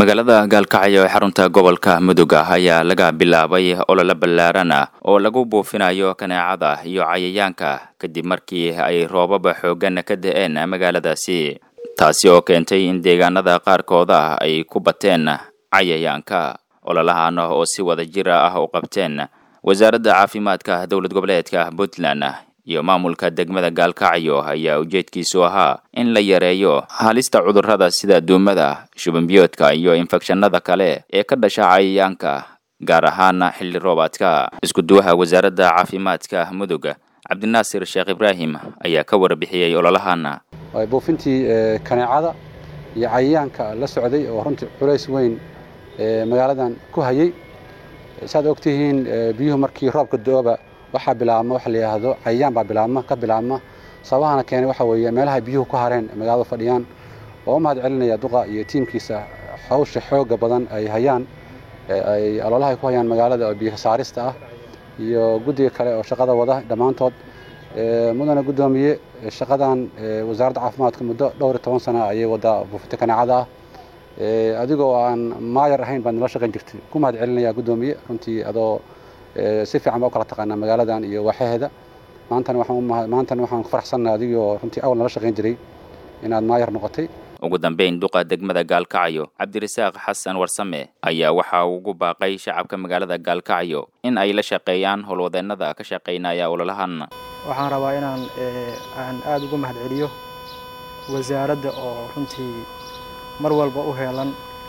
magaalada gaalkacyo ee xarunta gobolka mudug ayaa laga bilaabay olole ballaaran ah oo lagu buufinayo kaneecada iyo cayayaanka kadib markii ay roobaba xooggan ka da-een magaaladaasi taasi oo keentay in deegaanada qaarkooda ay ku bateen cayayaanka ololahan oo si wada jira ah u qabteen wasaaradda caafimaadka dowlad goboleedka puntland iyo maamulka degmada gaalkacyo ayaa ujeedkiisu ahaa in la yareeyo halista cudurrada sida duumada shubanbiyoodka iyo infekshanada kale ee ka dhasha cayayaanka gaar ahaan xilli roobaadka isku-duwaha wasaaradda caafimaadka mudug cabdinaasir sheekh ibraahim ayaa ka warbixiyey ololahan buufintii kaneecada iyo cayayaanka la socday oo runtii culays weyn magaaladan ku hayay saad ogtihiin biyuhu markii roobka do-oba waxaa bilaabma waxa la yidhaahdo cayayaan baa bilaabma ka bilaabma sababahana keenay waxa weeye meelaha biyuhu ku hareen magaalada fadhiyaan oo u mahad celinaya duqa iyo tiimkiisa hawsha xooga badan ay hayaan ay aloolaha ay ku hayaan magaalada oo biyo saarista ah iyo guddiga kale oo shaqada wada dhammaantood mudana guddoomiye shaqadan wasaaradda caafimaadka muddo dhowr iyo toban sana ayay wadaa buufinta kaneecada ah adigoo aan maayar ahayn baad nala shaqayn jirtay ku mahad celinaya guddoomiye runtii adoo si fiican baa u kala taqaanaa magaaladan iyo waaxaheeda maantana waxaan maantana waxaan ku faraxsannahay adigoo runtii awal nala shaqayn jiray inaad maayar noqotay ugu dambeyn duqa degmada gaalkacyo cabdirasaaq xasan warsame ayaa waxa uu ugu baaqay shacabka magaalada gaalkacyo in ay la shaqeeyaan howlwadeennada ka shaqaynaya ololahan waxaan rabaa inaan aan aada ugu mahad celiyo wasaaradda oo runtii mar walba u heelan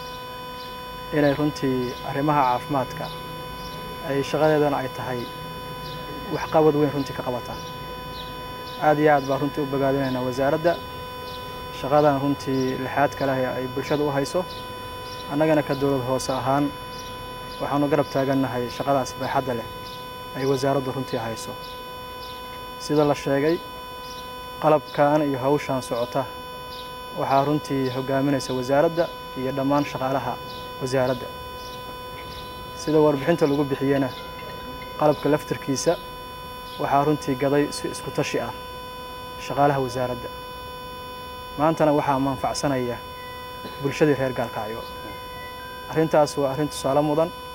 inay runtii arrimaha caafimaadka ay shaqadeedana ay tahay waxqabad weyn runtii ka qabataan aad iyo aad baa runtii u bogaadinaynaa wasaaradda shaqadan runtii lixaad kaleh ay bulshada u hayso annagana ka dowlad hoose ahaan waxaanu garab taagannahay shaqadaas baaxadda leh ay wasaaraddu runtii hayso sida la sheegay qalabkan iyo hawshan socota waxaa runtii hogaaminaysa wasaaradda iyo dhammaan shaqaalaha wasaaradda sida warbixinta lagu bixiyena qalabka laftarkiisa waxaa runtii gaday si isku tashi ah shaqaalaha wasaaradda maantana waxaa manfacsanaya bulshadii reer gaalkacyo arrintaas waa arrin tusaale mudan